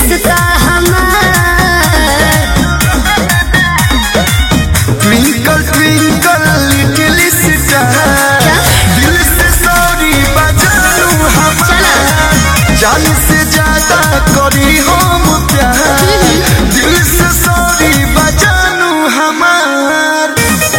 रिश्ता हमार twinkle twinkle little star दिल से सॉरी बजानू हमार जान से ज्यादा करी हम प्यार दिल से सॉरी बजानू हमार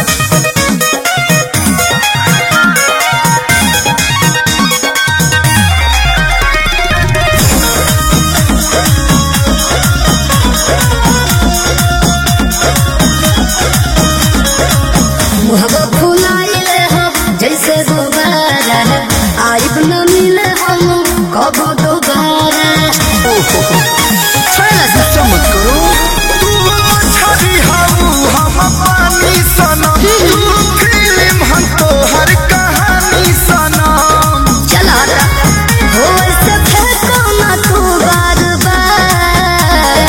मुहबा फुलाइले हो जैसे दोबारा आइब न मिले हम कब दोबारा छोड़ला सा चमक करो तू छड़ी हाऊ हम पानी सनम तू फिल्म हम तो हर कहानी सनम चला हो ऐसे फेंको ना तू बार बार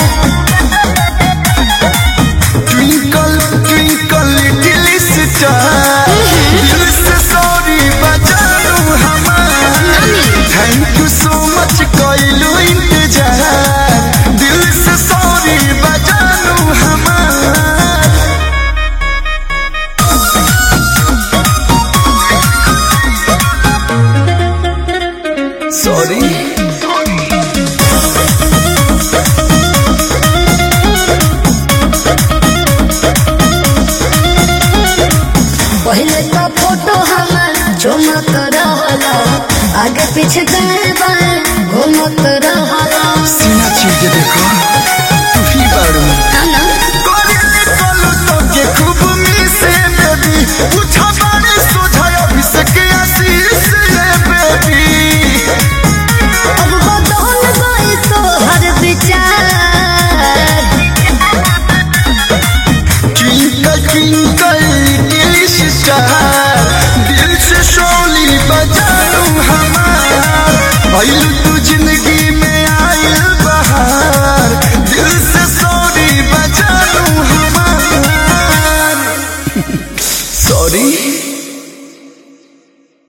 ट्विंकल ट्विंकल लिटिल स्टार दिल से सॉरी बजानू हमार थैंक यू सो मच कइलू इंतजार दिल से सॉरी बजानू हमार सॉरी पहले तो फोटो हमार चमक रहला आगे पीछे दाएं बाएं घूमत रहला सीना चीज देखो तू ही बारू काना कोरिले कोलू तो के खूब मिसे बेबी पूछा बारे सोझा अभिषेक आशीष ले बेबी अब बदल गई तो हर विचार ट्विंकल ट्विंकल लिटिल स्टार दिल से शोली बजानू हमार भइलू तू जिंदगी में आइल बहार दिल से सॉरी बजानू हमार सॉरी